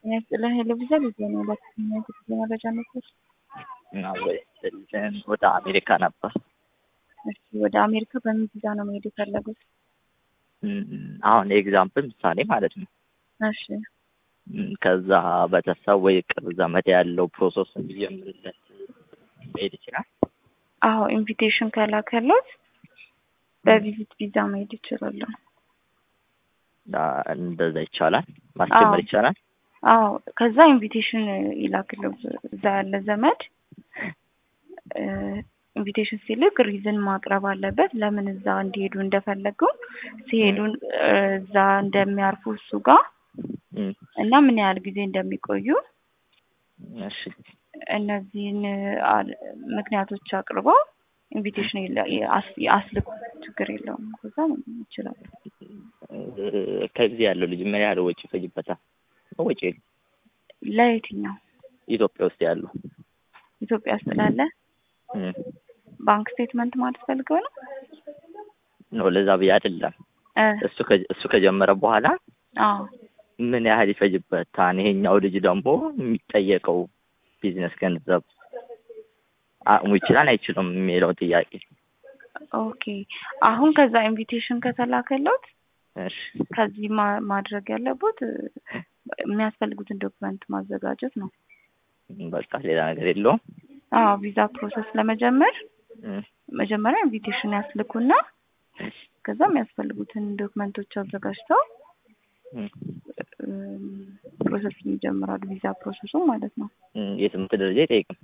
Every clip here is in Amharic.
የሚያስጥለን ቴሌቪዥን ይዜ ነው ለክትኛ ጊዜ መረጃ ነበር። ወደ አሜሪካ ነበር። እሺ ወደ አሜሪካ በምን ቪዛ ነው መሄድ የፈለጉት? አሁን ኤግዛምፕል ምሳሌ ማለት ነው። እሺ ከዛ ቤተሰብ ወይ ቅርብ ዘመድ ያለው ፕሮሰስ እንዲጀምርለት መሄድ ይችላል። አዎ ኢንቪቴሽን ከላከሎት በቪዚት ቪዛ መሄድ ይችላሉ። እንደዛ ይቻላል፣ ማስጀመር አዎ። ይቻላል። አዎ ከዛ ኢንቪቴሽን ይላክለው እዛ ያለ ዘመድ ኢንቪቴሽን ሲልክ ሪዝን ማቅረብ አለበት። ለምን እዛ እንዲሄዱ እንደፈለጉ ሲሄዱ እዛ እንደሚያርፉ እሱ ጋር እም፣ እና ምን ያህል ጊዜ እንደሚቆዩ እሺ እነዚህን አ- ምክንያቶች አቅርበው ኢንቪቴሽን ይላ- አስ- አስልኩ። ችግር የለውም። ከዛ ይችላል። ከዚህ ያለው ልጅ ምን ያህል ወጪ ይፈጅበታል? ወጪ ለየትኛው ኢትዮጵያ ውስጥ ያለው ኢትዮጵያ ውስጥ ላለ እም፣ ባንክ ስቴትመንት ማለት ፈልገው ነው ነው ለዛ ብዬ አይደለም። እ እሱ ከ- እሱ ከጀመረ በኋላ አዎ ምን ያህል ይፈጅበታል? ይሄኛው ልጅ ደግሞ የሚጠየቀው ቢዝነስ ገንዘብ አቅሙ ይችላል አይችልም የሚለው ጥያቄ። ኦኬ አሁን ከዛ ኢንቪቴሽን ከተላከለት እሺ ከዚህ ማ- ማድረግ ያለበት እ፣ የሚያስፈልጉትን ዶክመንት ማዘጋጀት ነው። በቃ ሌላ ነገር የለውም። አዎ ቪዛ ፕሮሰስ ለመጀመር እም፣ መጀመሪያ ኢንቪቴሽን ያስልኩና ከዛ የሚያስፈልጉትን ዶክመንቶች አዘጋጅተው እም፣ እም፣ ፕሮሰስ ይጀምራሉ። ቪዛ ፕሮሰሱ ማለት ነው። እም፣ የትምህርት ደረጃ አይጠይቅም።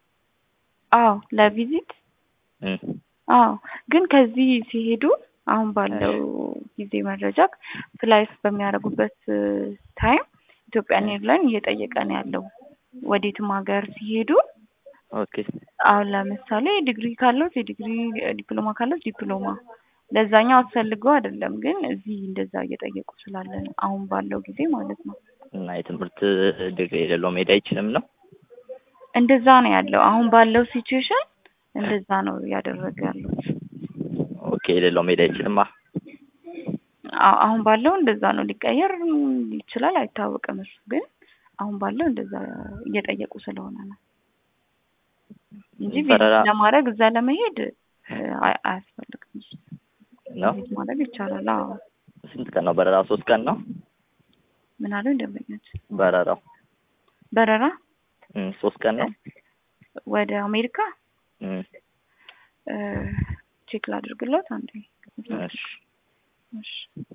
አዎ ለቪዚት እም፣ አዎ ግን ከዚህ ሲሄዱ አሁን ባለው ጊዜ መረጃ ፍላይት በሚያደርጉበት ታይም ኢትዮጵያን ኤርላይን እየጠየቀ ነው ያለው ወዴትም ሀገር ሲሄዱ ኦኬ አሁን ለምሳሌ ዲግሪ ካለት የዲግሪ ዲፕሎማ ካለት ዲፕሎማ ለዛኛው አስፈልገው አይደለም፣ ግን እዚህ እንደዛ እየጠየቁ ስላለ ነው አሁን ባለው ጊዜ ማለት ነው። እና የትምህርት ዲግሪ የሌለው መሄድ አይችልም ነው። እንደዛ ነው ያለው አሁን ባለው ሲቹዌሽን እንደዛ ነው እያደረገ ያሉት። ኦኬ የሌለው መሄድ አይችልም። አዎ አሁን ባለው እንደዛ ነው። ሊቀየር ይችላል አይታወቅም። እሱ ግን አሁን ባለው እንደዛ እየጠየቁ ስለሆነ ነው እንጂ በረራ ቪዚት ለማድረግ እዛ ለመሄድ እ፣ አይ- አያስፈልግም። ነው። ቪዚት ማድረግ ይቻላል። አዎ ስንት ቀን ነው በረራው? ሶስት ቀን ነው ምን አለው ደንበኞች በረራው። በረራ እም፣ ሶስት ቀን ነው። ወደ አሜሪካ እም፣ እ፣ ቼክ ላድርግለት አንዴ። እሺ እሺ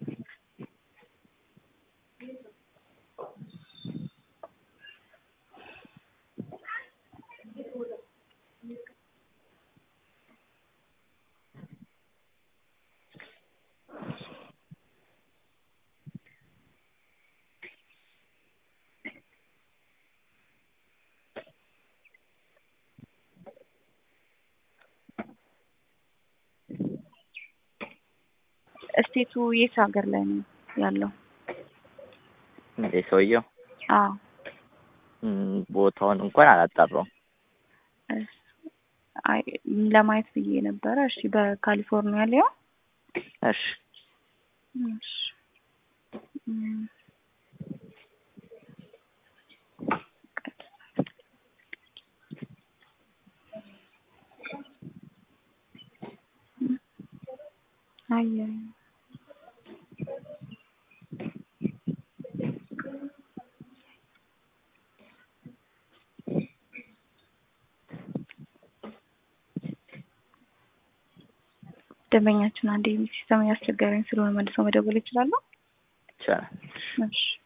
እስቴቱ የት ሀገር ላይ ነው ያለው? እንዴ ሰውየው አዎ እም፣ ቦታውን እንኳን አላጣራውም። እስ- አይ ለማየት ብዬ ነበረ። እሺ በካሊፎርኒያ ሊያ እሺ እሺ እም፣ አየ ደንበኛችን አንዴ ሲስተም ያስቸገረኝ ስለሆነ መልሰው መደወል ይችላሉ? ይቻላል። እሺ